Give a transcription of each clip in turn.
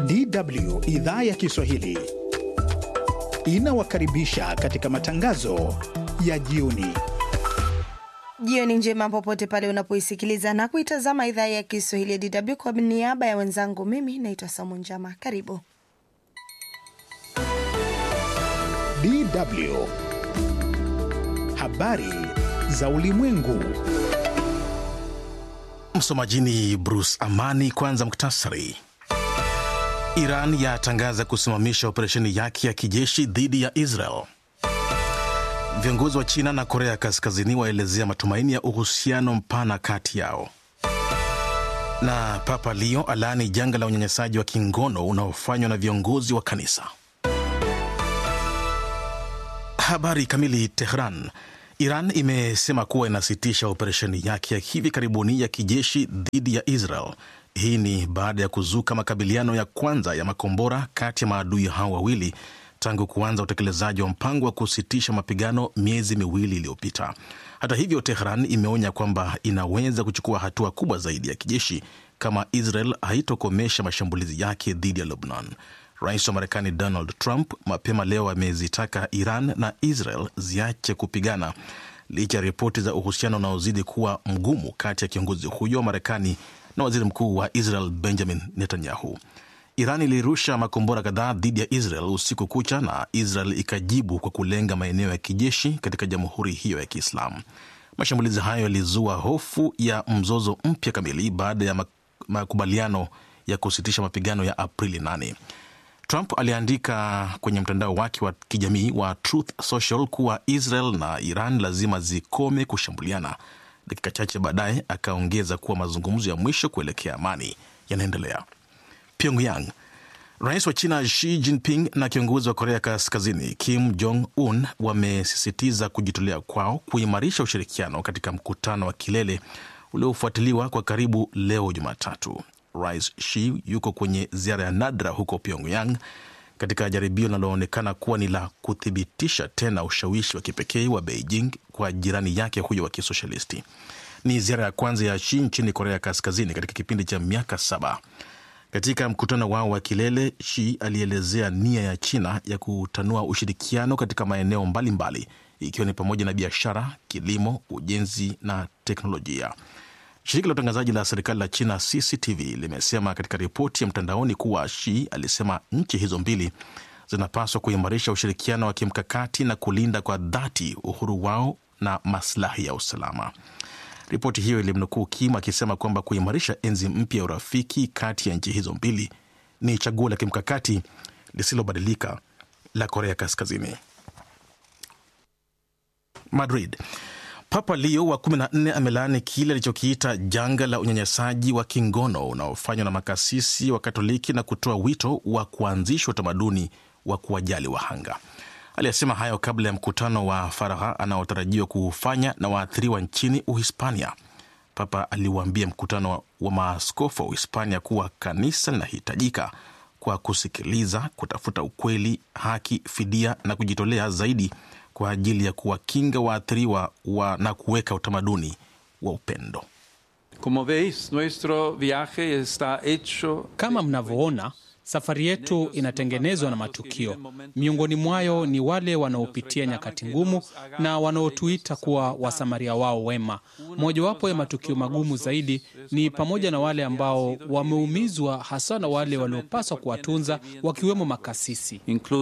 DW idhaa ya Kiswahili inawakaribisha katika matangazo ya jioni. Jioni njema popote pale unapoisikiliza na kuitazama idhaa ya Kiswahili ya DW. Kwa niaba ya wenzangu, mimi naitwa Samu Njama. Karibu DW habari za ulimwengu. Msomaji ni Bruce Amani. Kwanza muktasari. Iran yatangaza kusimamisha operesheni yake ya kijeshi dhidi ya Israel. Viongozi wa China na Korea Kaskazini waelezea matumaini ya uhusiano mpana kati yao. Na Papa Leo alaani janga la unyanyasaji wa kingono unaofanywa na viongozi wa kanisa. Habari kamili. Tehran. Iran imesema kuwa inasitisha operesheni yake ya hivi karibuni ya kijeshi dhidi ya Israel. Hii ni baada ya kuzuka makabiliano ya kwanza ya makombora kati ya maadui hao wawili tangu kuanza utekelezaji wa mpango wa kusitisha mapigano miezi miwili iliyopita. Hata hivyo, Tehran imeonya kwamba inaweza kuchukua hatua kubwa zaidi ya kijeshi kama Israel haitokomesha mashambulizi yake dhidi ya Lebanon. Rais wa Marekani Donald Trump mapema leo amezitaka Iran na Israel ziache kupigana licha ya ripoti za uhusiano unaozidi kuwa mgumu kati ya kiongozi huyo wa Marekani na waziri mkuu wa Israel Benjamin Netanyahu. Iran ilirusha makombora kadhaa dhidi ya Israel usiku kucha na Israel ikajibu kwa kulenga maeneo ya kijeshi katika jamhuri hiyo ya Kiislamu. Mashambulizi hayo yalizua hofu ya mzozo mpya kamili baada ya makubaliano ya kusitisha mapigano ya Aprili 8. Trump aliandika kwenye mtandao wake wa kijamii wa Truth Social kuwa Israel na Iran lazima zikome kushambuliana. Dakika chache baadaye akaongeza kuwa mazungumzo ya mwisho kuelekea amani yanaendelea. Pyongyang. Rais wa China Xi Jinping na kiongozi wa Korea Kaskazini Kim Jong Un wamesisitiza kujitolea kwao kuimarisha ushirikiano katika mkutano wa kilele uliofuatiliwa kwa karibu leo Jumatatu. Rais Xi yuko kwenye ziara ya nadra huko Pyongyang katika jaribio linaloonekana kuwa ni la kuthibitisha tena ushawishi wa kipekee wa Beijing kwa jirani yake huyo wa kisoshalisti. Ni ziara ya kwanza ya Xi nchini Korea Kaskazini katika kipindi cha miaka saba. Katika mkutano wao wa kilele, Xi alielezea nia ya China ya kutanua ushirikiano katika maeneo mbalimbali ikiwa ni pamoja na biashara, kilimo, ujenzi na teknolojia. Shirika la utangazaji la serikali la China CCTV limesema katika ripoti ya mtandaoni kuwa Xi alisema nchi hizo mbili zinapaswa kuimarisha ushirikiano wa kimkakati na kulinda kwa dhati uhuru wao na maslahi ya usalama. Ripoti hiyo ilimnukuu Kim akisema kwamba kuimarisha enzi mpya ya urafiki kati ya nchi hizo mbili ni chaguo la kimkakati lisilobadilika la Korea Kaskazini. Madrid. Papa Leo wa 14 amelaani kile alichokiita janga la unyanyasaji wa kingono unaofanywa na makasisi wa Katoliki na kutoa wito wa kuanzishwa utamaduni wa kuwajali wahanga. Aliyesema hayo kabla ya mkutano wa faragha anaotarajiwa kuufanya na waathiriwa nchini Uhispania. Papa aliwaambia mkutano wa maaskofu wa Uhispania kuwa kanisa linahitajika kwa kusikiliza, kutafuta ukweli, haki, fidia na kujitolea zaidi kwa ajili ya kuwakinga waathiriwa wa na kuweka utamaduni wa upendo. Kama mnavyoona, safari yetu inatengenezwa na matukio. Miongoni mwayo ni wale wanaopitia nyakati ngumu na wanaotuita kuwa wasamaria wao wema. Mojawapo ya matukio magumu zaidi ni pamoja na wale ambao wameumizwa, hasa na wale waliopaswa kuwatunza, wakiwemo makasisi.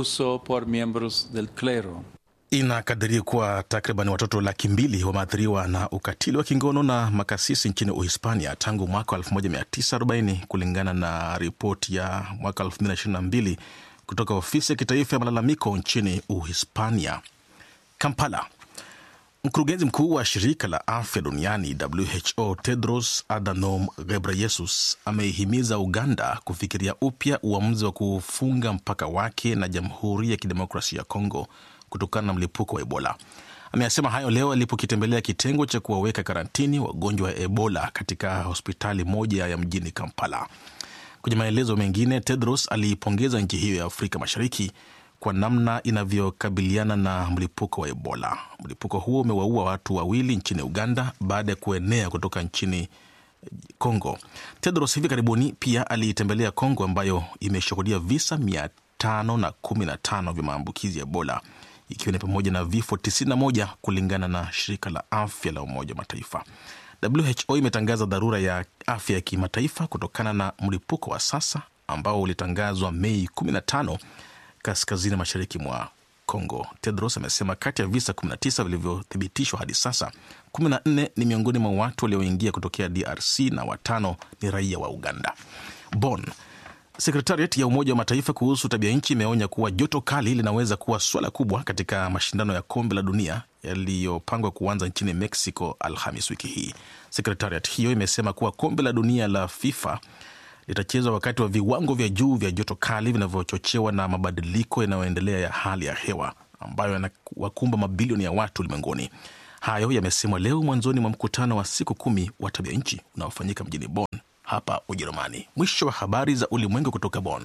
Inakadiriwa kuwa takriban watoto laki mbili wameathiriwa na ukatili wa kingono na makasisi nchini Uhispania tangu mwaka 1940 kulingana na ripoti ya mwaka 2022 kutoka ofisi ya kitaifa ya malalamiko nchini Uhispania. Kampala. Mkurugenzi mkuu wa shirika la afya duniani WHO Tedros Adhanom Ghebreyesus ameihimiza Uganda kufikiria upya uamuzi wa kufunga mpaka wake na Jamhuri ya Kidemokrasia ya Kongo kutokana na mlipuko wa Ebola. Ameyasema hayo leo alipokitembelea kitengo cha kuwaweka karantini wagonjwa wa Ebola katika hospitali moja ya mjini Kampala. Kwenye maelezo mengine, Tedros aliipongeza nchi hiyo ya Afrika Mashariki kwa namna inavyokabiliana na mlipuko wa Ebola. Mlipuko huo umewaua watu wawili nchini Uganda baada ya kuenea kutoka nchini Kongo. Tedros hivi karibuni pia aliitembelea Kongo ambayo imeshuhudia visa mia tano na kumi na tano vya maambukizi ya Ebola ikiwa ni pamoja na vifo 91 kulingana na shirika la afya la Umoja wa Mataifa. WHO imetangaza dharura ya afya ya kimataifa kutokana na mlipuko wa sasa ambao ulitangazwa Mei 15 kaskazini mashariki mwa Kongo. Tedros amesema kati ya visa 19 vilivyothibitishwa hadi sasa, 14 ni miongoni mwa watu walioingia kutokea DRC na watano ni raia wa Uganda. Bonn, sekretariat ya Umoja wa Mataifa kuhusu tabia nchi imeonya kuwa joto kali linaweza kuwa swala kubwa katika mashindano ya kombe la dunia yaliyopangwa kuanza nchini Mexico Alhamis wiki hii. Sekretariat hiyo imesema kuwa kombe la dunia la FIFA litachezwa wakati wa viwango vya juu vya joto kali vinavyochochewa na mabadiliko yanayoendelea ya hali ya hewa ambayo yanawakumba mabilioni ya watu ulimwenguni. Hayo yamesemwa leo mwanzoni mwa mkutano wa siku kumi wa tabia nchi unaofanyika mjini Bonn hapa Ujerumani. Mwisho wa habari za ulimwengu kutoka Bonn.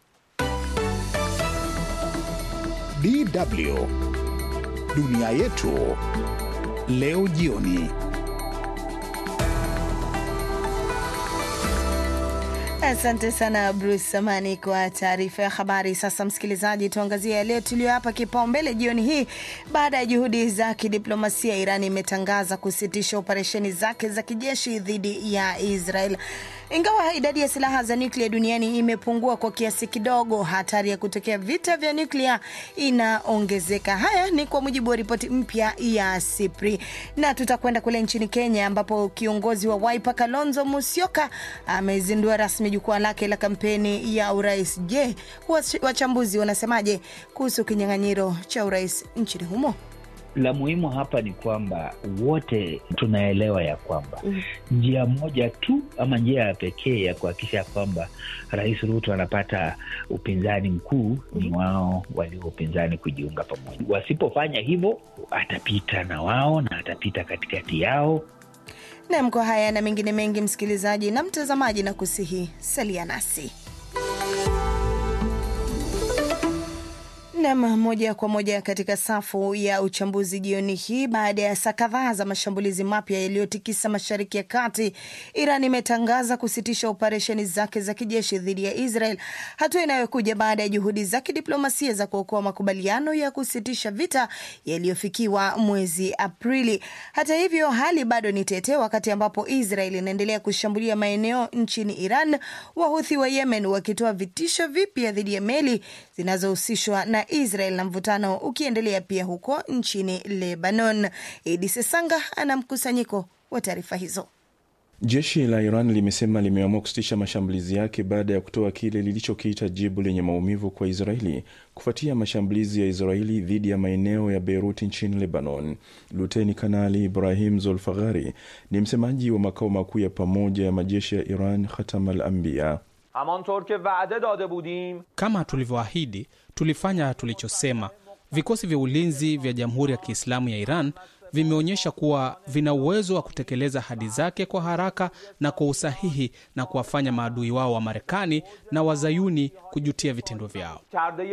DW dunia yetu leo jioni. Asante sana Bruce Samani kwa taarifa ya habari. Sasa msikilizaji, tuangazie yale tuliyoapa kipaumbele jioni hii. Baada ya juhudi za kidiplomasia, Iran imetangaza kusitisha operesheni zake za kijeshi dhidi ya Israel. Ingawa idadi ya silaha za nyuklia duniani imepungua kwa kiasi kidogo, hatari ya kutokea vita vya nyuklia inaongezeka. Haya ni kwa mujibu wa ripoti mpya ya SIPRI. Na tutakwenda kule nchini Kenya ambapo kiongozi wa Wiper Kalonzo Musyoka amezindua rasmi jukwaa lake la kampeni ya urais. Je, wachambuzi wanasemaje kuhusu kinyang'anyiro cha urais nchini humo? La muhimu hapa ni kwamba wote tunaelewa ya kwamba mm, njia moja tu ama njia ya pekee ya kuhakikisha kwamba Rais Ruto anapata upinzani mkuu mm, ni wao walio upinzani kujiunga pamoja. Wasipofanya hivyo, atapita na wao na atapita katikati yao. Nam, kwa haya na mengine mengi, msikilizaji na mtazamaji, na kusihi salia nasi Nam, moja kwa moja katika safu ya uchambuzi jioni hii. Baada ya saa kadhaa za mashambulizi mapya yaliyotikisa mashariki ya kati, Iran imetangaza kusitisha operesheni zake za kijeshi dhidi ya Israel, hatua inayokuja baada ya juhudi za kidiplomasia za kuokoa makubaliano ya kusitisha vita yaliyofikiwa mwezi Aprili. Hata hivyo, hali bado ni tete, wakati ambapo Israel inaendelea kushambulia maeneo nchini Iran, Wahuthi wa Yemen wakitoa vitisho vipya dhidi ya meli zinazohusishwa na Israel na mvutano ukiendelea pia huko nchini Lebanon. Edi Sesanga ana mkusanyiko wa taarifa hizo. Jeshi la Iran limesema limeamua kusitisha mashambulizi yake baada ya kutoa kile lilichokiita jibu lenye maumivu kwa Israeli kufuatia mashambulizi ya Israeli dhidi ya maeneo ya Beirut nchini Lebanon. Luteni Kanali Ibrahim Zolfaghari ni msemaji wa makao makuu ya pamoja ya majeshi ya Iran, Khatam al Anbiya. Kama tulivyoahidi, tulifanya tulichosema. Vikosi vya ulinzi vya Jamhuri ya Kiislamu ya Iran vimeonyesha kuwa vina uwezo wa kutekeleza ahadi zake kwa haraka na kwa usahihi na kuwafanya maadui wao wa Marekani na Wazayuni kujutia vitendo vyao.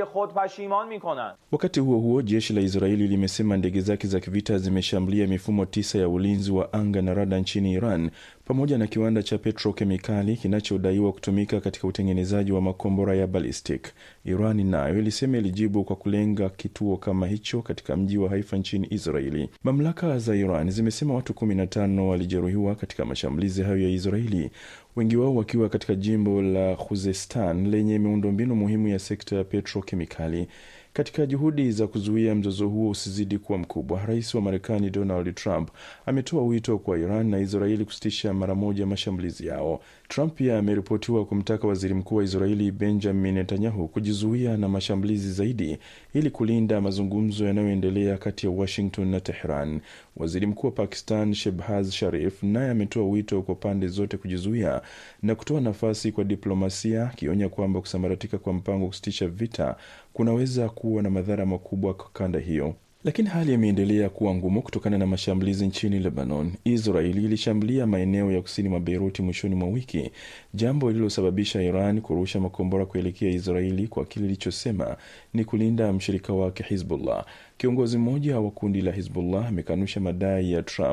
Wakati huo huo, jeshi la Israeli limesema ndege zake za kivita zimeshambulia mifumo tisa ya ulinzi wa anga na rada nchini Iran pamoja na kiwanda cha petrokemikali kinachodaiwa kutumika katika utengenezaji wa makombora ya ballistic. Iran nayo ilisema ilijibu kwa kulenga kituo kama hicho katika mji wa Haifa nchini Israeli. Mamlaka za Iran zimesema watu 15 walijeruhiwa katika mashambulizi hayo ya Israeli, wengi wao wakiwa katika jimbo la Khuzestan lenye miundombinu muhimu ya sekta ya petrokemikali. Katika juhudi za kuzuia mzozo huo usizidi kuwa mkubwa, rais wa Marekani Donald Trump ametoa wito kwa Iran na Israeli kusitisha mara moja mashambulizi yao. Trump pia ameripotiwa kumtaka waziri mkuu wa Israeli Benjamin Netanyahu kujizuia na mashambulizi zaidi ili kulinda mazungumzo yanayoendelea kati ya Washington na Tehran. Waziri mkuu wa Pakistan Shehbaz Sharif naye ametoa wito kwa pande zote kujizuia na kutoa nafasi kwa diplomasia, akionya kwamba kusambaratika kwa mpango wa kusitisha vita kunaweza kuwa na madhara makubwa kwa kanda hiyo. Lakini hali imeendelea kuwa ngumu kutokana na mashambulizi nchini Lebanon. Israeli ilishambulia maeneo ya kusini mwa Beiruti mwishoni mwa wiki, jambo lililosababisha Iran kurusha makombora kuelekea Israeli kwa kile ilichosema ni kulinda mshirika wake Hizbullah. Kiongozi mmoja wa kundi la Hizbullah amekanusha madai ya Trump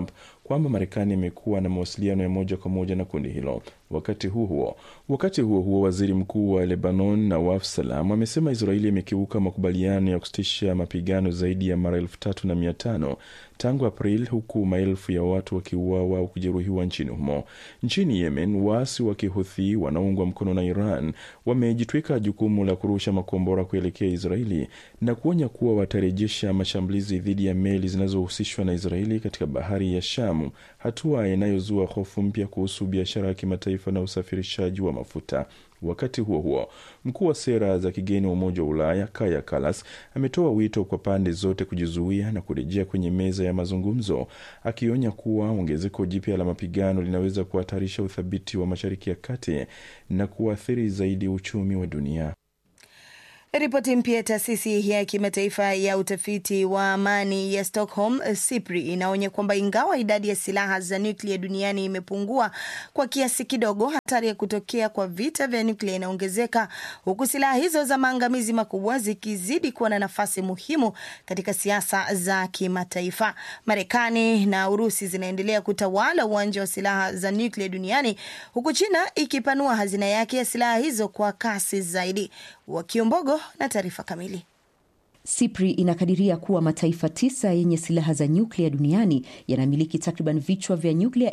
kwamba Marekani imekuwa na mawasiliano ya moja kwa moja na kundi hilo. Wakati huo huo wakati huo huo, waziri mkuu wa Lebanon Nawaf Salam amesema Israeli imekiuka makubaliano ya kusitisha mapigano zaidi ya mara elfu tatu na mia tano tangu April, huku maelfu ya watu wakiuawa au kujeruhiwa nchini humo. Nchini Yemen, waasi wa Kihuthi wanaoungwa mkono na Iran wamejitwika jukumu la kurusha makombora kuelekea Israeli na kuonya kuwa watarejesha mashambulizi dhidi ya meli zinazohusishwa na Israeli katika bahari ya Shamu, hatua inayozua hofu mpya kuhusu biashara ya kimataifa na usafirishaji wa mafuta. Wakati huo huo, mkuu wa sera za kigeni wa Umoja wa Ulaya Kaja Kallas ametoa wito kwa pande zote kujizuia na kurejea kwenye meza ya mazungumzo, akionya kuwa ongezeko jipya la mapigano linaweza kuhatarisha uthabiti wa Mashariki ya Kati na kuathiri zaidi uchumi wa dunia. Ripoti mpya ya taasisi ya kimataifa ya utafiti wa amani ya Stockholm SIPRI inaonya kwamba ingawa idadi ya silaha za nyuklia duniani imepungua kwa kiasi kidogo, hatari ya kutokea kwa vita vya nyuklia inaongezeka, huku silaha hizo za maangamizi makubwa zikizidi kuwa na nafasi muhimu katika siasa za kimataifa. Marekani na Urusi zinaendelea kutawala uwanja wa silaha za nyuklia duniani, huku China ikipanua hazina yake ya silaha hizo kwa kasi zaidi. Wakiombogo na taarifa kamili. SIPRI inakadiria kuwa mataifa tisa yenye silaha za nyuklia duniani yanamiliki takriban vichwa vya nyuklia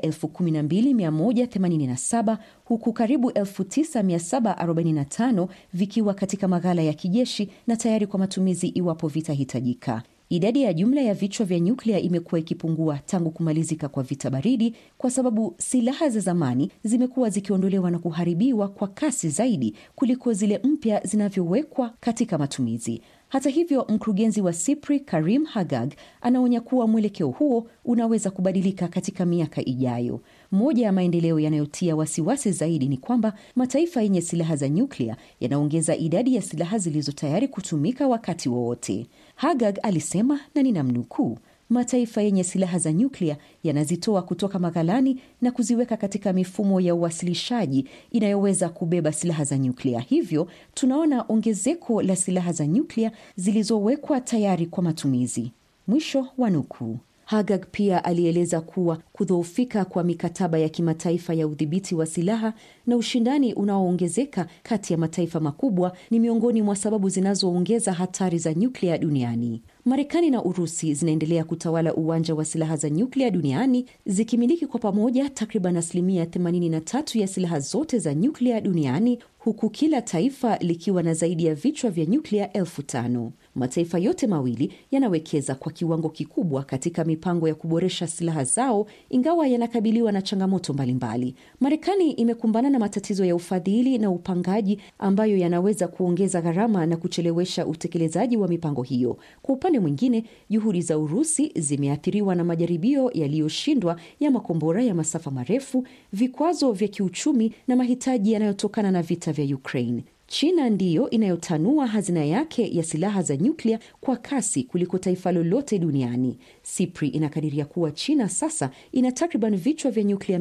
12187 huku karibu 9745 vikiwa katika maghala ya kijeshi na tayari kwa matumizi iwapo vitahitajika. Idadi ya jumla ya vichwa vya nyuklia imekuwa ikipungua tangu kumalizika kwa vita baridi, kwa sababu silaha za zamani zimekuwa zikiondolewa na kuharibiwa kwa kasi zaidi kuliko zile mpya zinavyowekwa katika matumizi. Hata hivyo, mkurugenzi wa SIPRI Karim Hagag anaonya kuwa mwelekeo huo unaweza kubadilika katika miaka ijayo. Moja ya maendeleo yanayotia wasiwasi zaidi ni kwamba mataifa yenye silaha za nyuklia yanaongeza idadi ya silaha zilizo tayari kutumika wakati wowote. Hagag alisema, na ninamnukuu, mataifa yenye silaha za nyuklia yanazitoa kutoka maghalani na kuziweka katika mifumo ya uwasilishaji inayoweza kubeba silaha za nyuklia. Hivyo tunaona ongezeko la silaha za nyuklia zilizowekwa tayari kwa matumizi. Mwisho wa nukuu. Hagag pia alieleza kuwa kudhoofika kwa mikataba ya kimataifa ya udhibiti wa silaha na ushindani unaoongezeka kati ya mataifa makubwa ni miongoni mwa sababu zinazoongeza hatari za nyuklia duniani. Marekani na Urusi zinaendelea kutawala uwanja wa silaha za nyuklia duniani zikimiliki kwa pamoja takriban asilimia 83 ya silaha zote za nyuklia duniani huku kila taifa likiwa na zaidi ya vichwa vya nyuklia elfu tano. Mataifa yote mawili yanawekeza kwa kiwango kikubwa katika mipango ya kuboresha silaha zao, ingawa yanakabiliwa na changamoto mbalimbali. Marekani imekumbana na matatizo ya ufadhili na upangaji ambayo yanaweza kuongeza gharama na kuchelewesha utekelezaji wa mipango hiyo. Kwa upande mwingine, juhudi za Urusi zimeathiriwa na majaribio yaliyoshindwa ya makombora ya masafa marefu, vikwazo vya kiuchumi na mahitaji yanayotokana na vita vya Ukraine. China ndiyo inayotanua hazina yake ya silaha za nyuklia kwa kasi kuliko taifa lolote duniani. SIPRI inakadiria kuwa China sasa ina takriban vichwa vya nyuklia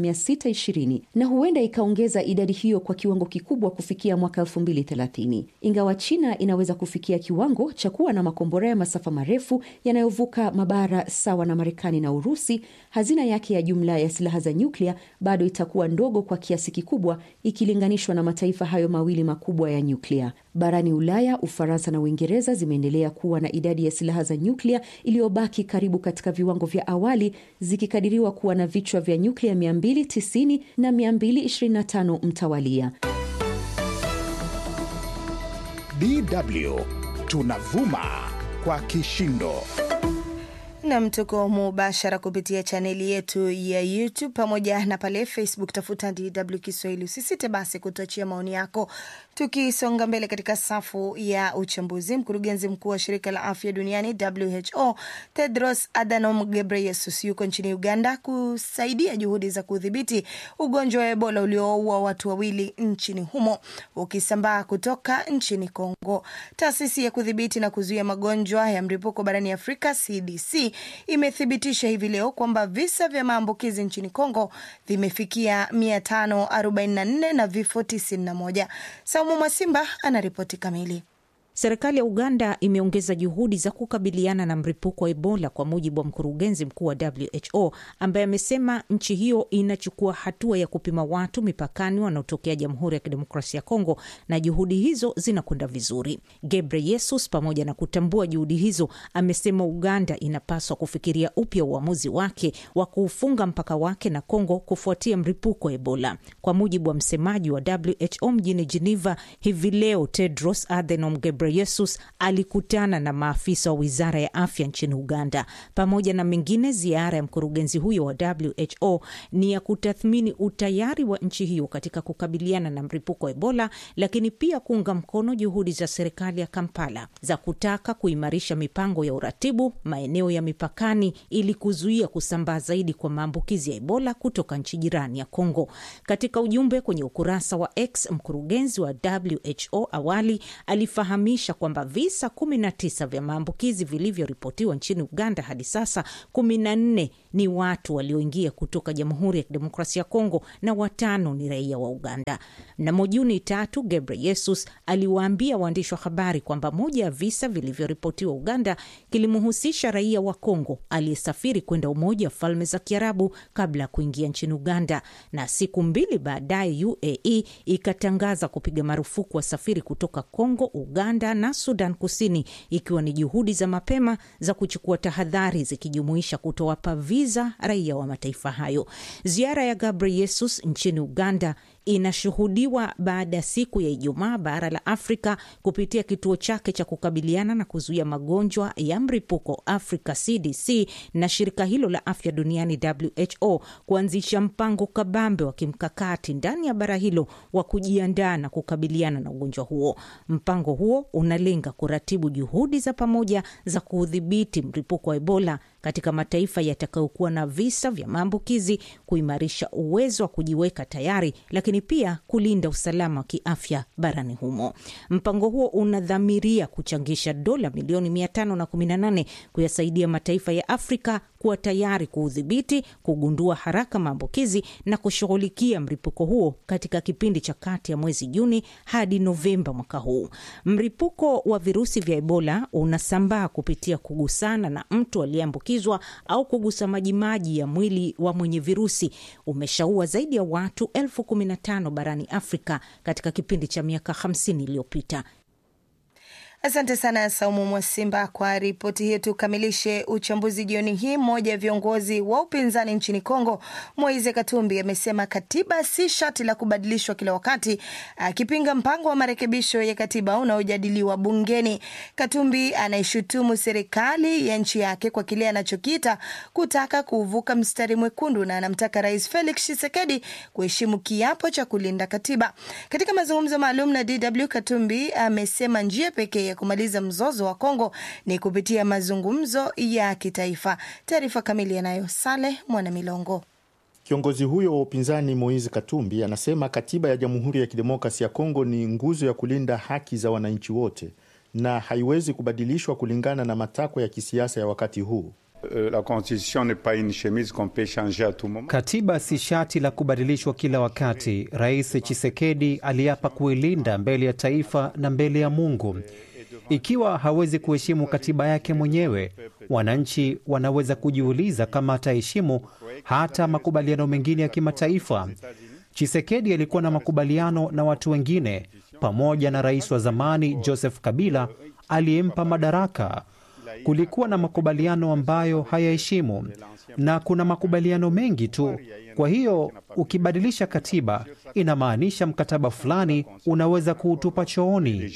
620 na huenda ikaongeza idadi hiyo kwa kiwango kikubwa kufikia mwaka 2030. Ingawa China inaweza kufikia kiwango cha kuwa na makombora ya masafa marefu yanayovuka mabara sawa na Marekani na Urusi, hazina yake ya jumla ya silaha za nyuklia bado itakuwa ndogo kwa kiasi kikubwa ikilinganishwa na mataifa hayo mawili makubwa ya nyuklia. Barani Ulaya, Ufaransa na Uingereza zimeendelea kuwa na idadi ya silaha za nyuklia iliyobaki karibu katika viwango vya awali, zikikadiriwa kuwa na vichwa vya nyuklia 290 na 225 mtawalia. DW tunavuma kwa kishindo. Nam, tuko mubashara kupitia chaneli yetu ya YouTube pamoja na pale Facebook, tafuta DW Kiswahili. Usisite basi kutuachia maoni yako. Tukisonga mbele katika safu ya uchambuzi, mkurugenzi mkuu wa shirika la afya duniani WHO Tedros Adhanom Ghebreyesus yuko nchini Uganda kusaidia juhudi za kudhibiti ugonjwa wa Ebola ulioua watu wawili nchini humo ukisambaa kutoka nchini Kongo. Taasisi ya kudhibiti na kuzuia magonjwa ya mlipuko barani Afrika CDC imethibitisha hivi leo kwamba visa vya maambukizi nchini Kongo vimefikia 544 na vifo 91. Saumu Mwasimba ana ripoti kamili. Serikali ya Uganda imeongeza juhudi za kukabiliana na mlipuko wa Ebola, kwa mujibu wa mkurugenzi mkuu wa WHO ambaye amesema nchi hiyo inachukua hatua ya kupima watu mipakani wanaotokea Jamhuri ya Kidemokrasia ya Kongo na juhudi hizo zinakwenda vizuri. Gebreyesus, pamoja na kutambua juhudi hizo, amesema Uganda inapaswa kufikiria upya uamuzi wake wa kuufunga mpaka wake na Kongo kufuatia mlipuko wa Ebola. Kwa mujibu wa msemaji wa WHO mjini Geneva hivi leo, Tedros Adhanom Ghebreyesus alikutana na maafisa wa wizara ya afya nchini Uganda. Pamoja na mengine, ziara ya mkurugenzi huyo wa WHO ni ya kutathmini utayari wa nchi hiyo katika kukabiliana na mlipuko wa Ebola, lakini pia kuunga mkono juhudi za serikali ya Kampala za kutaka kuimarisha mipango ya uratibu maeneo ya mipakani ili kuzuia kusambaa zaidi kwa maambukizi ya Ebola kutoka nchi jirani ya Kongo. Katika ujumbe kwenye ukurasa wa X, mkurugenzi wa WHO awali alifahamisha kwamba visa 19 vya maambukizi vilivyoripotiwa nchini Uganda hadi sasa, 14 ni watu walioingia kutoka Jamhuri ya Kidemokrasia ya Kongo na watano ni raia wa Uganda. Mnamo Juni tatu, Gebreyesus aliwaambia waandishi wa habari kwamba moja ya visa vilivyoripotiwa Uganda kilimhusisha raia wa Kongo aliyesafiri kwenda Umoja wa Falme za Kiarabu kabla ya kuingia nchini Uganda, na siku mbili baadaye UAE ikatangaza kupiga marufuku wasafiri kutoka Kongo, Uganda na Sudan Kusini, ikiwa ni juhudi za mapema za kuchukua tahadhari zikijumuisha kutowapa viza raia wa mataifa hayo. Ziara ya Ghebreyesus nchini Uganda inashuhudiwa baada ya siku ya Ijumaa bara la Afrika kupitia kituo chake cha kukabiliana na kuzuia magonjwa ya mlipuko Africa CDC na shirika hilo la afya duniani WHO kuanzisha mpango kabambe wa kimkakati ndani ya bara hilo wa kujiandaa na kukabiliana na ugonjwa huo. Mpango huo unalenga kuratibu juhudi za pamoja za kuudhibiti mlipuko wa Ebola katika mataifa yatakayokuwa na visa vya maambukizi, kuimarisha uwezo wa kujiweka tayari, lakini pia kulinda usalama wa kiafya barani humo. Mpango huo unadhamiria kuchangisha dola milioni 518 kuyasaidia mataifa ya Afrika kuwa tayari kuudhibiti, kugundua haraka maambukizi na kushughulikia mlipuko huo katika kipindi cha kati ya mwezi Juni hadi Novemba mwaka huu. Mlipuko wa virusi vya Ebola unasambaa kupitia kugusana na mtu aliyeambukizwa au kugusa majimaji ya mwili wa mwenye virusi. Umeshaua zaidi ya watu elfu kumi na tano barani Afrika katika kipindi cha miaka 50 iliyopita. Asante sana Saumu Mwasimba kwa ripoti hiyo. Tukamilishe uchambuzi jioni hii. Mmoja ya viongozi wa upinzani nchini Kongo, Moise Katumbi, amesema katiba si shati la kubadilishwa kila wakati, akipinga mpango wa marekebisho ya katiba unaojadiliwa bungeni. Katumbi anaishutumu serikali ya nchi yake kwa kile anachokiita kutaka kuvuka mstari mwekundu na anamtaka Rais Felix Tshisekedi kuheshimu kiapo cha kulinda katiba. Katika mazungumzo maalum na DW, Katumbi amesema njia pekee ya kumaliza mzozo wa Kongo ni kupitia mazungumzo ya kitaifa. Taarifa kamili yanayo Saleh Mwanamilongo. Kiongozi huyo wa upinzani Moise Katumbi anasema katiba ya Jamhuri ya Kidemokrasi ya Kongo ni nguzo ya kulinda haki za wananchi wote na haiwezi kubadilishwa kulingana na matakwa ya kisiasa ya wakati huu. La constitution n'est pas une chemise qu'on peut changer à tout moment. Katiba si shati la kubadilishwa kila wakati. Rais Chisekedi aliapa kuilinda mbele ya taifa na mbele ya Mungu. Ikiwa hawezi kuheshimu katiba yake mwenyewe, wananchi wanaweza kujiuliza kama ataheshimu hata makubaliano mengine ya kimataifa. Chisekedi alikuwa na makubaliano na watu wengine, pamoja na rais wa zamani Joseph Kabila aliyempa madaraka. Kulikuwa na makubaliano ambayo hayaheshimu, na kuna makubaliano mengi tu. Kwa hiyo ukibadilisha katiba, inamaanisha mkataba fulani unaweza kuutupa chooni.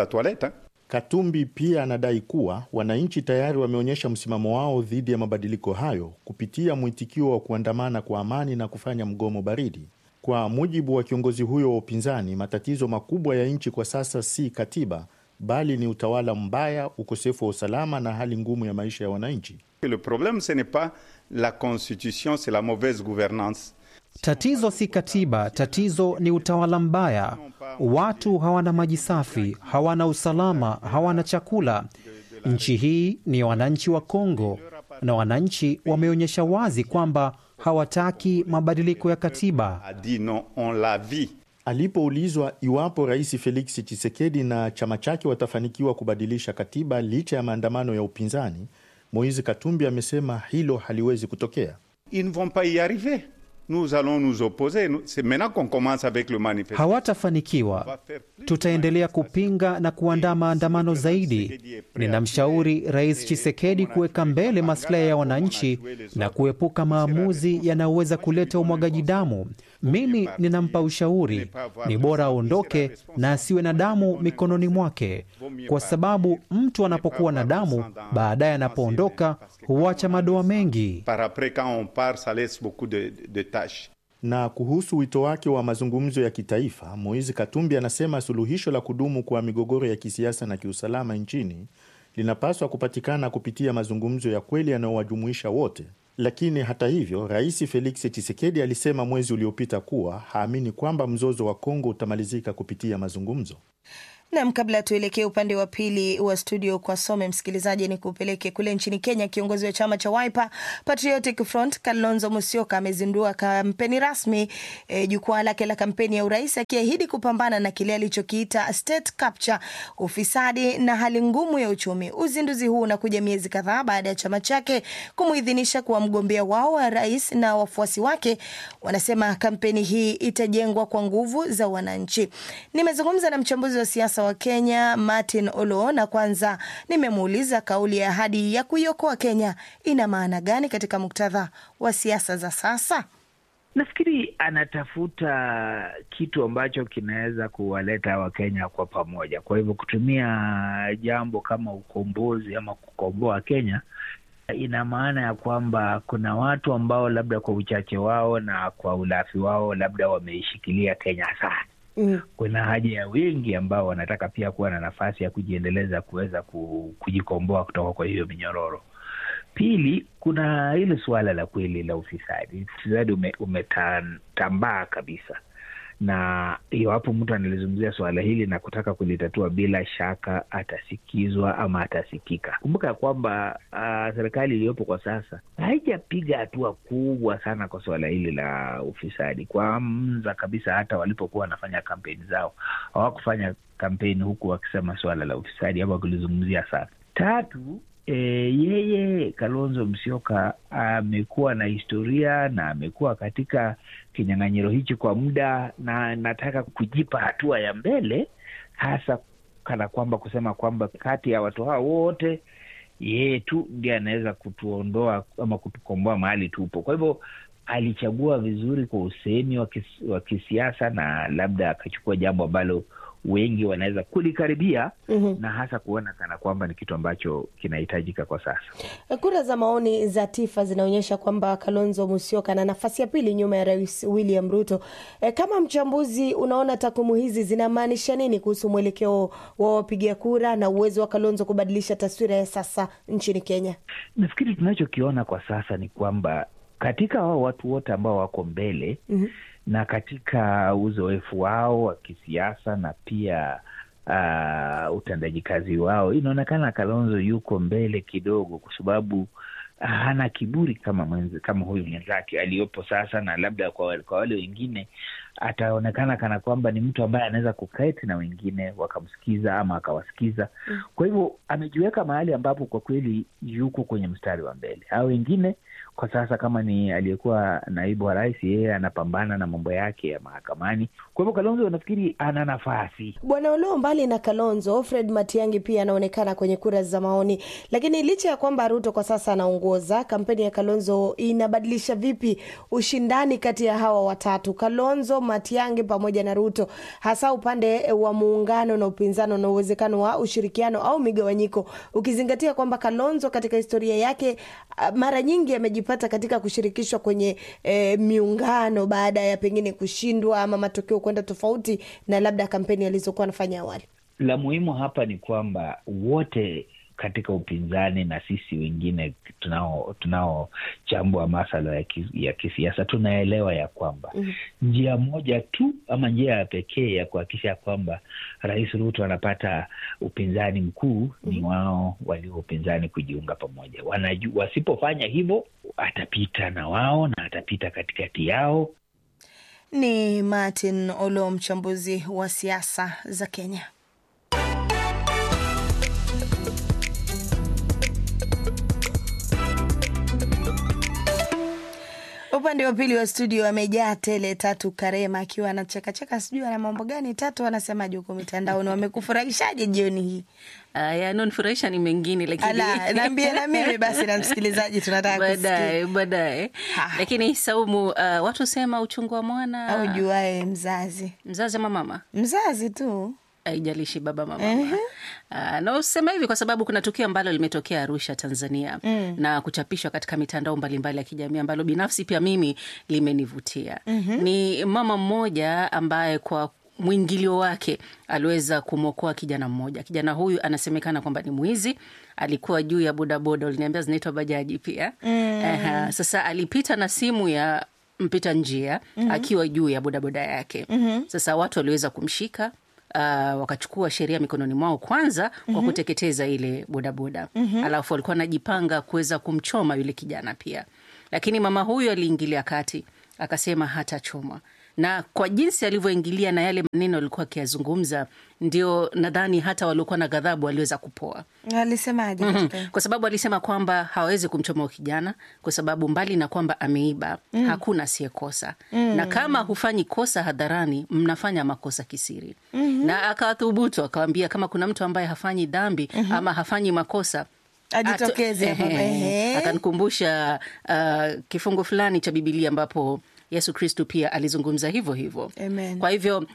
Katumbi pia anadai kuwa wananchi tayari wameonyesha msimamo wao dhidi ya mabadiliko hayo kupitia mwitikio wa kuandamana kwa amani na kufanya mgomo baridi. Kwa mujibu wa kiongozi huyo wa upinzani, matatizo makubwa ya nchi kwa sasa si katiba, bali ni utawala mbaya, ukosefu wa usalama na hali ngumu ya maisha ya wananchi. Le problème ce n'est pas la constitution, c'est la mauvaise gouvernance. Tatizo si katiba, tatizo ni utawala mbaya. Watu hawana maji safi, hawana usalama, hawana chakula. Nchi hii ni wananchi wa Kongo, na wananchi wameonyesha wazi kwamba hawataki mabadiliko ya katiba. A dit non, on l'a vu. Alipoulizwa iwapo Rais Felix Tshisekedi na chama chake watafanikiwa kubadilisha katiba licha ya maandamano ya upinzani, Moise Katumbi amesema hilo haliwezi kutokea. Ils ne vont pas y arriver. Nous allons nous opposer. C'est maintenant qu'on commence avec le manifeste. Hawatafanikiwa. Tutaendelea kupinga na kuandaa maandamano zaidi. Ninamshauri Rais Chisekedi kuweka mbele maslahi ya wananchi na kuepuka maamuzi yanayoweza kuleta umwagaji damu. Mimi ninampa ushauri, ni bora aondoke na asiwe na damu mikononi mwake, kwa sababu mtu anapokuwa na damu, baadaye anapoondoka huacha madoa mengi. Par après, quand on part, ça laisse beaucoup de, de tâches. Na kuhusu wito wake wa mazungumzo ya kitaifa, Moise Katumbi anasema suluhisho la kudumu kwa migogoro ya kisiasa na kiusalama nchini linapaswa kupatikana kupitia mazungumzo ya kweli yanayowajumuisha wote. Lakini hata hivyo, Rais Felix Tshisekedi alisema mwezi uliopita kuwa haamini kwamba mzozo wa Kongo utamalizika kupitia mazungumzo. Nam, kabla tuelekee upande wa pili wa studio kwa some msikilizaji, ni kupeleke kule nchini Kenya. Kiongozi wa chama cha Wiper Patriotic Front Kalonzo Musyoka amezindua kampeni rasmi e, jukwaa lake la kampeni ya urais, akiahidi kupambana na kile alichokiita state capture, ufisadi na hali ngumu ya uchumi. Uzinduzi huu unakuja miezi kadhaa baada ya chama chake kumuidhinisha kuwa mgombea wao wa rais, na wafuasi wake wanasema kampeni hii itajengwa kwa nguvu za wananchi. Nimezungumza na mchambuzi wa siasa wa Kenya Martin Olo, na kwanza nimemuuliza kauli ya ahadi ya kuiokoa Kenya ina maana gani katika muktadha wa siasa za sasa. Nafikiri anatafuta kitu ambacho kinaweza kuwaleta Wakenya kwa pamoja. Kwa hivyo kutumia jambo kama ukombozi ama kukomboa Kenya ina maana ya kwamba kuna watu ambao labda kwa uchache wao na kwa ulafi wao labda wameishikilia Kenya sana. Mm. Kuna haja ya wengi ambao wanataka pia kuwa na nafasi ya kujiendeleza kuweza kujikomboa kutoka kwa hiyo minyororo. Pili, kuna hili suala la kweli la ufisadi. Ufisadi ume, umetambaa kabisa, na iwapo mtu analizungumzia suala hili na kutaka kulitatua, bila shaka atasikizwa ama atasikika. Kumbuka ya kwamba uh, serikali iliyopo kwa sasa haijapiga hatua kubwa sana kwa suala hili la ufisadi. Kwanza kabisa, hata walipokuwa wanafanya kampeni zao hawakufanya kampeni huku wakisema suala la ufisadi ama kulizungumzia sana. Tatu, E, yeye Kalonzo Musyoka amekuwa na historia na amekuwa katika kinyang'anyiro hichi kwa muda, na nataka kujipa hatua ya mbele, hasa kana kwamba kusema kwamba kati ya watu hao wote yeye tu ndiye anaweza kutuondoa ama kutukomboa mahali tupo. Kwa hivyo alichagua vizuri kwa usemi wa kisiasa na labda akachukua jambo ambalo wengi wanaweza kulikaribia mm -hmm. na hasa kuona kana kwamba ni kitu ambacho kinahitajika kwa sasa. Kura za maoni za TIFA zinaonyesha kwamba Kalonzo Musyoka na nafasi ya pili nyuma ya Rais William Ruto. E, kama mchambuzi, unaona takwimu hizi zinamaanisha nini kuhusu mwelekeo wa wapiga kura na uwezo wa Kalonzo kubadilisha taswira ya sasa nchini Kenya? Nafikiri tunachokiona kwa sasa ni kwamba katika hao watu wote ambao wako mbele mm -hmm na katika uzoefu wao wa kisiasa na pia uh, utendaji kazi wao, inaonekana Kalonzo yuko mbele kidogo, kwa sababu hana kiburi kama mwenzi, kama huyu mwenzake aliyopo sasa, na labda kwa, kwa wale wengine ataonekana kana kwamba ni mtu ambaye anaweza kuketi na wengine wakamsikiza ama akawasikiza. Mm. Kwa hivyo amejiweka mahali ambapo kwa kweli yuko kwenye mstari wa mbele. Hao wengine kwa sasa, kama ni aliyekuwa naibu wa rais, yeye anapambana na mambo yake ya mahakamani. Kwa hivyo Kalonzo nafikiri ana nafasi. Bwana Oloo, mbali na Kalonzo, Fred Matiang'i pia anaonekana kwenye kura za maoni, lakini licha ya kwamba Ruto kwa sasa anaongoza, kampeni ya Kalonzo inabadilisha vipi ushindani kati ya hawa watatu, Kalonzo, Matiang'i pamoja na Ruto, hasa upande wa muungano na upinzano na uwezekano wa ushirikiano au migawanyiko, ukizingatia kwamba Kalonzo katika historia yake mara nyingi amejipata katika kushirikishwa kwenye e, miungano baada ya pengine kushindwa ama matokeo kwenda tofauti na labda kampeni alizokuwa anafanya awali. La muhimu hapa ni kwamba wote katika upinzani na sisi wengine tunao tunaochambua masala ya, kis, ya kisiasa tunaelewa ya kwamba mm -hmm. njia moja tu ama njia ya pekee ya kuhakikisha kwamba Rais Ruto anapata upinzani mkuu mm -hmm. ni wao walio upinzani kujiunga pamoja. Wanaju, wasipofanya hivyo atapita na wao na atapita katikati yao Ni Martin Olo, mchambuzi wa siasa za Kenya. Upande wa pili wa studio amejaa tele. Tatu Karema akiwa anachekacheka, sijui ana mambo gani. Tatu anasemaje huko mitandaoni? Wamekufurahishaje jioni hii? Uh, yanonifurahisha ni mengine lakini Ala, naambie na mimi basi na msikilizaji tunataka baadaye kusikia. baadaye. Lakini Saumu, uh, watu sema uchungu wa mwana Au juae mzazi mzazi ama mama mzazi tu haijalishi baba mama Ehe. Uh, na usema hivi kwa sababu kuna tukio ambalo limetokea Arusha, Tanzania Mm. na kuchapishwa katika mitandao mbalimbali ya kijamii ambalo binafsi pia mimi limenivutia. Mhm. Ni mama mmoja ambaye kwa mwingilio wake aliweza kumwokoa kijana mmoja. Kijana huyu anasemekana kwamba ni mwizi, alikuwa juu ya bodaboda, uliniambia zinaitwa bajaji pia. Mm. Aha, sasa alipita na simu ya mpita njia Mhm. akiwa juu ya bodaboda yake. Mhm. Sasa watu waliweza kumshika Uh, wakachukua sheria mikononi mwao kwanza kwa Mhm. kuteketeza ile bodaboda Mhm. alafu walikuwa wanajipanga kuweza kumchoma yule kijana pia, lakini mama huyu aliingilia kati akasema hatachomwa, na kwa jinsi alivyoingilia na yale maneno alikuwa akiyazungumza, ndio nadhani hata waliokuwa na ghadhabu waliweza kupoa. alisemaje? Mhm. katika- Kwa sababu alisema kwamba hawezi kumchoma huyo kijana kwa sababu mbali na kwamba ameiba Mm. hakuna asiyekosa Mm. na kama hufanyi kosa hadharani, mnafanya makosa kisiri Mhm. na akawathubutu akawambia, kama kuna mtu ambaye hafanyi dhambi ama hafanyi makosa Ajitokeze ato- hapa. Ehe. Ehe. akanikumbusha uh, kifungu fulani cha Bibilia ambapo Yesu Kristu pia alizungumza hivyo hivyo. Amen. Kwa hivyo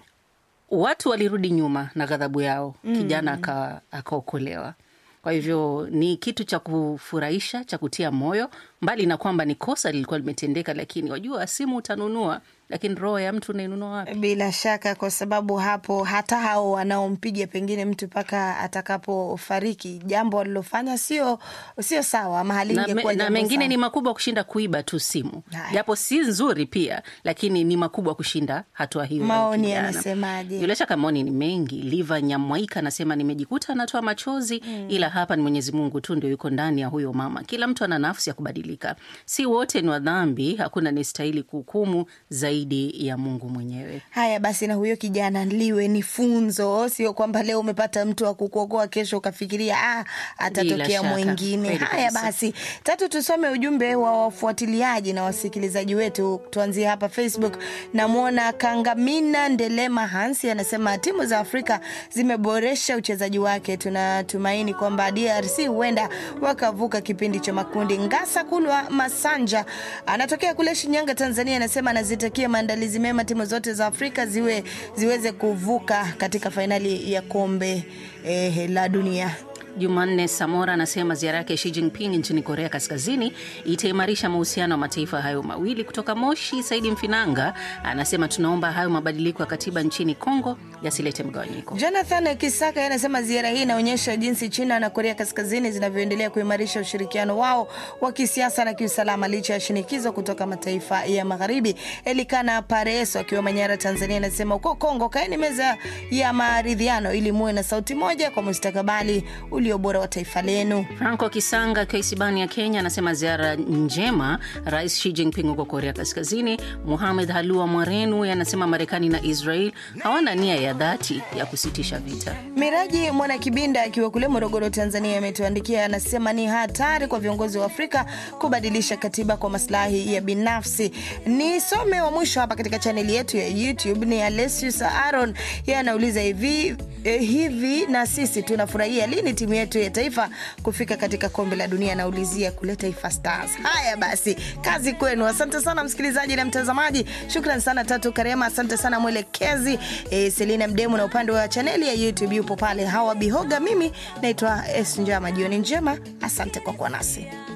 watu walirudi nyuma na ghadhabu yao, Mm. kijana aka- akaokolewa. Kwa hivyo ni kitu cha kufurahisha cha kutia moyo, mbali na kwamba ni kosa lilikuwa limetendeka, lakini wajua, simu utanunua, lakini roho ya mtu unainunua wapi? Bila shaka, kwa sababu hapo hata hao wanaompiga pengine mtu mpaka atakapofariki, jambo walilofanya sio sio sawa, mahali na, me, ingekuwa na jambo mengine sawa. ni makubwa kushinda kuiba tu simu, Haya. japo si nzuri pia, lakini ni makubwa kushinda hatua hiyo. ya Maoni kijana. yanasemaje? Bila shaka maoni ni mengi. Liva Nyamwaika anasema nimejikuta anatoa machozi Mm. ila hapa ni Mwenyezi Mungu tu ndio yuko ndani ya huyo mama. Kila mtu ana nafsi ya kubadilika, si wote ni wadhambi, hakuna anayestahili kuhukumu zaidi ya Mungu mwenyewe. Haya basi, na huyo kijana liwe ni funzo, sio kwamba leo umepata mtu wa kukuokoa, kesho ukafikiria ah, atatokea Bila shaka. mwingine. Kweli Haya kabisa. basi, tatu, tusome ujumbe wa wafuatiliaji na wasikilizaji wetu. Tuanzie hapa Facebook. Namwona Kangamina Ndelema Hansi anasema timu za Afrika zimeboresha uchezaji wake, tunatumaini kwamba DRC huenda wakavuka kipindi cha makundi. Ngasa Kulwa Masanja anatokea kule Shinyanga, Tanzania, anasema anazitakia maandalizi mema timu zote za Afrika ziwe ziweze kuvuka katika fainali ya kombe eh, la dunia. Jumanne Samora anasema ziara yake Xi Jinping nchini Korea Kaskazini itaimarisha mahusiano ya mataifa hayo mawili. Kutoka Moshi, Saidi Mfinanga anasema tunaomba hayo mabadiliko ya katiba nchini Kongo yasilete mgawanyiko. Jonathan Kisaka anasema ziara hii inaonyesha jinsi China na Korea Kaskazini zinavyoendelea kuimarisha ushirikiano wao wa kisiasa na kiusalama licha ya shinikizo kutoka mataifa ya magharibi. Elikana Pareso akiwa Manyara, Tanzania, anasema huko Kongo kaeni meza ya maridhiano ili muwe na sauti moja kwa mustakabali ulio bora wa taifa lenu. Franco Kisanga akiwa Isibani ya Kenya anasema ziara njema Rais Xi Jinping huko Korea Kaskazini. Muhamed Halua Mwarenu anasema Marekani na Israel hawana nia ya dhati ya kusitisha vita. Miraji Mwana Kibinda akiwa kule Morogoro, Tanzania, ametuandikia anasema ni hatari kwa viongozi wa Afrika kubadilisha katiba kwa maslahi ya binafsi. Nisome wa mwisho hapa katika chaneli yetu ya YouTube ni Alesius Aaron, yeye anauliza hivi eh, hivi na sisi tunafurahia lini timu yetu ya taifa kufika katika kombe la dunia? Anaulizia kule Taifa Stars. Haya basi, kazi kwenu. Asante sana msikilizaji na mtazamaji, shukran sana Tatu Karema, asante sana mwelekezi eh, Selina Mdemu, na upande wa chaneli ya YouTube yupo pale Hawa Bihoga. Mimi naitwa Es Njama. Jioni njema, asante kwa kuwa nasi.